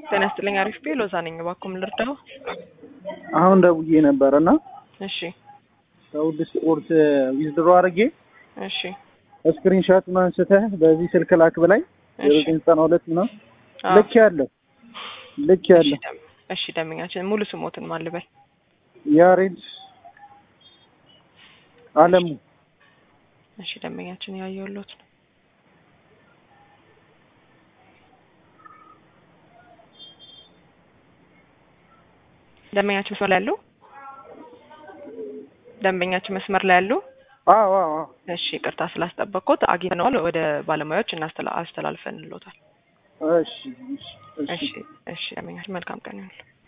ጤና ይስጥልኝ። አሪፍ ቤ ሎዛ ነኝ። እባክዎ ምን ልርዳው? አሁን ደውዬ ነበር እና እሺ ከውድ ስፖርት ዊዝድሮ አድርጌ እሺ ስክሪንሻቱን አንስተህ በዚህ ስልክ ላክ ብላኝ ዜሮ እሺ ዘጠኝ ዘጠና ሁለት ምናምን አዎ። ልክ ያለው ልክ እሺ ያለው ደም- እሺ ደንበኛችን ሙሉ ስሞትን ማን ልበል? ያሬድ አለሙ እሺ ደንበኛችን ያየሁሎት ነው። ደንበኛችን መስመር ላይ ያሉ ደንበኛችን መስመር ላይ ያሉ አዎ አዎ አዎ እሺ ይቅርታ ስላስጠበቅኩት አግኝተነዋል። ወደ ባለሙያዎች እናስተላ- አስተላልፈንልዎታል። እሺ እሺ እሺ እሺ እሺ ደንበኛችን መልካም ቀን ይሁንልዎ።